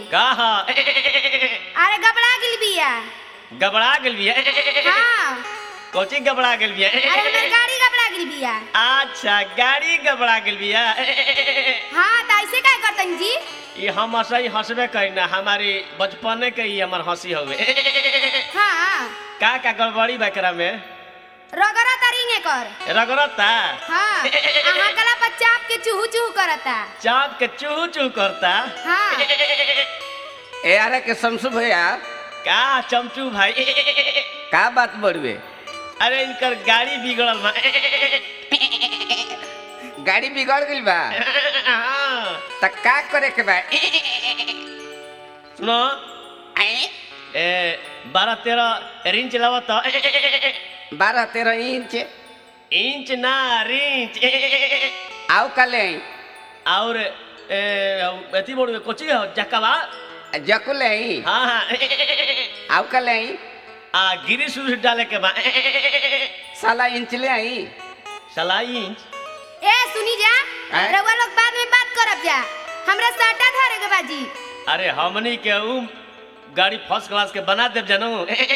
कहा अरे गबड़ा गिल बिया गबड़ा गेल बिया हाँ कोची गबड़ा गेल बिया अरे हमर गाड़ी गबड़ा गिल बिया अच्छा गाड़ी गबड़ा गेल बिया हाँ तो ऐसे का करतन जी ये हम हंसई हंसबे करी ना हमारी बचपने के ही हमर हंसी हवे हाँ का का गड़बड़ी बा एकरा में रगड़ा तरिंगे कर रगड़ता हाँ अहाँ कला पर चाप के चूहू चूहू करता चाप के चूहू चूहू करता हाँ ए अरे के शमसु भैया का चमचू भाई का बात बड़ुए अरे इनकर गाड़ी बिगड़ल बा गाड़ी बिगड़ गइल बा हाँ। त का करे के बा सुनो ए बारह तेरह रिंच लावत बारह तेरह इंच इंच ना रिंच आओ कले और ए, अथी बोल कोची हो जकवा जकुले हाँ हाँ आओ कले आ गिरी सुर डाले के बा साला इंच ले आई सलाई इंच ए सुनी जा हैं? रउआ लोग बाद में बात करब जा हमरा साटा धरे के बाजी अरे हमनी के उ गाड़ी फर्स्ट क्लास के बना देव जनू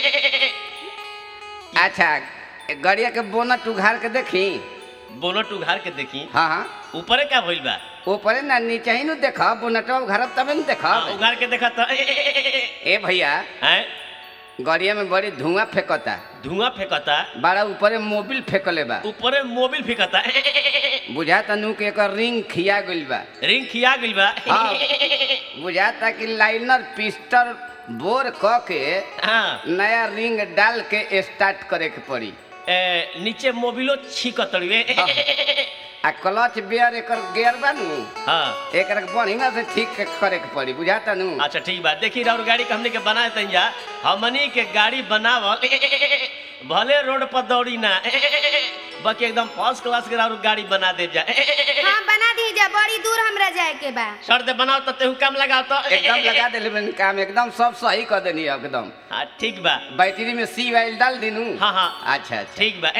अच्छा गड़िया के बोनट उघार के देखी बोनट उघार के देखी हाँ हाँ ऊपरे का भइल बा ऊपरे ना नीचे ही नु देख बोनटवा उघारब तबे न देख हाँ, उघार के देखा तो ए भैया हैं गड़िया में बड़ी धुआं फेंकता धुआं फेंकता बड़ा ऊपरे मोबिल फेंकले बा ऊपरे मोबिल फेंकता बुझाता नु के एकर रिंग खिया गइल बा रिंग खिया गइल बा हाँ। बुझाता कि लाइनर पिस्टल बोर क के हाँ नया रिंग डाल के स्टार्ट करे के पड़ी ए, नीचे मोबिलो छीकतड़िए हाँ। आ क्लच बेयर एकर गियर बा नु हाँ एकरा के बढ़िया से ठीक के करे के पड़ी बुझाता नु अच्छा ठीक बा देखी और गाड़ी के हमने के बना देते जा हमनी के गाड़ी बनावल भले रोड पर दौड़ी ना बाकी एकदम फर्स्ट क्लास के और गाड़ी बना दे जा हाँ बना दी जा बड़ी दूर हमरा जाए के बा सर दे बनाओ तो तेहू काम लगाओ तो एकदम लगा देले बन काम एकदम सब सही कर देनी एकदम हाँ ठीक बा बैटरी में सी वाइल डाल दिनू हाँ हाँ अच्छा अच्छा ठीक बा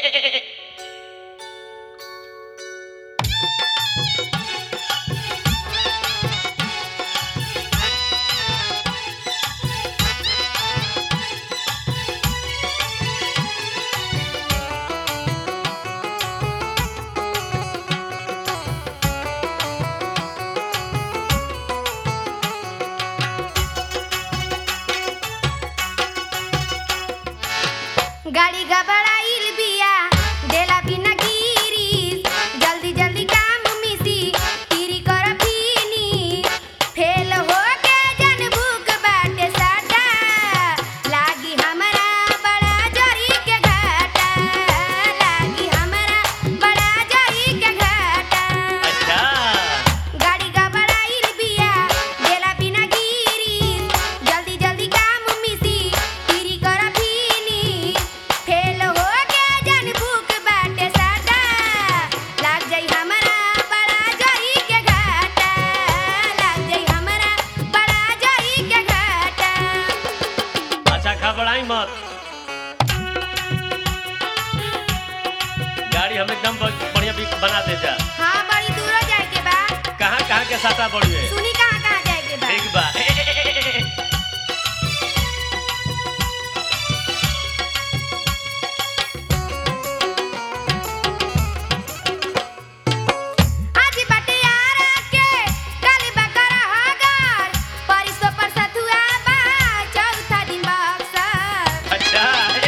गाड़ी गबड़ाइल बिया डेला बिना गिरी जल्दी जल्दी काम मिसी तीरी कर फीनी फेल हो के जन भूख बाटे साटा लागी हमरा बड़ा जरी के घाटा लागी हमरा बड़ा जरी के घाटा अच्छा गाड़ी गबड़ाइल बिया डेला बिना गिरी जल्दी जल्दी काम मिसी तीरी कर फीनी फेल हो के जन भूख बाटे साटा लाग जाई हमरा बड़ा जरी के घाटा लाग जाई हमरा बड़ा जरी के घाटा अच्छा घबराई मत गाड़ी हम एकदम ब- बढ़िया भी बना दे जा हाँ बड़ी दूर जाए के बा कहाँ कहाँ के साटा बढ़िए सुनी कहाँ कहाँ जाए के बा ठीक बा आज बाटे यारा के कल बकरा हगर परिसो पर सतुआ बा चौथा दिन बक्सर अच्छा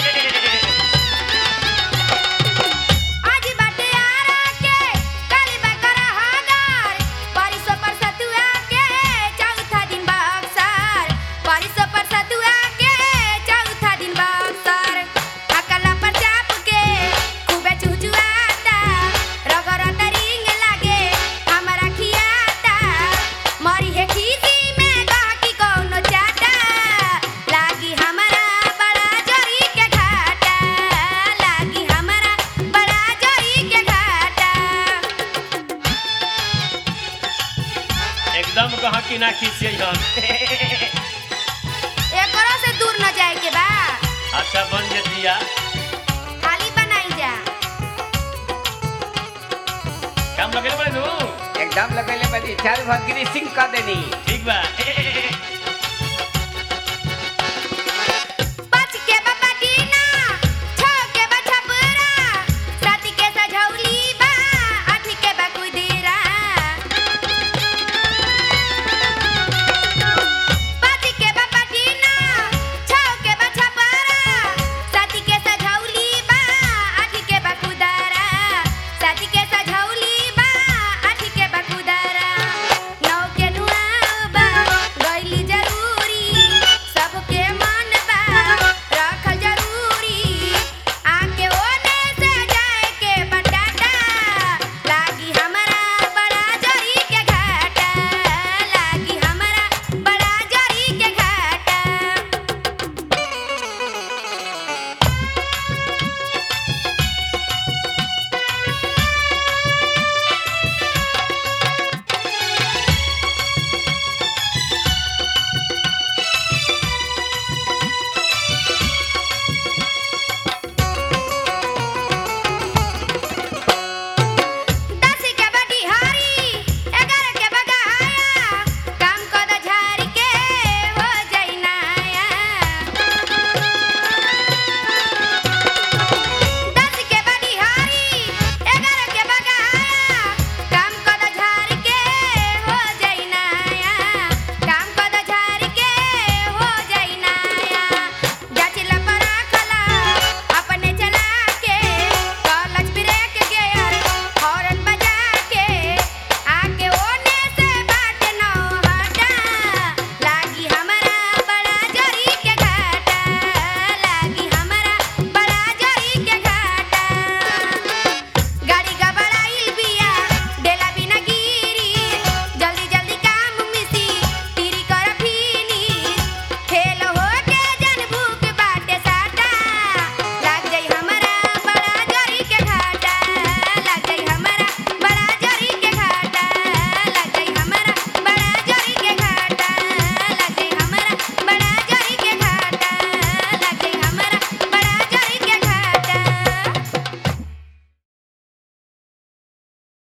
आज बाटे यारा के कल बकरा हगर परिसो पर सतुआ के चौथा दिन बक्सर परिसो पर सतुआ के चौथा दिन बक्सर अकला पर चाप के खूबे चुचुआता रगरत रिंग लागे हमरा खियाता मरी है खीसी में गहकी कौनो चाटा लागी हमरा बड़ा जरी के घाटा लागी हमरा बड़ा जरी के घाटा एकदम कहा कि ना खींचिए हम एकरो से दूर न जाए के बा अच्छा बन जे दिया खाली बनाई जा काम लगे बड़े नू एकदम लगेले बनी चार भर ग्रीसिंग कर देनी ठीक बा ए, ए, ए, ए,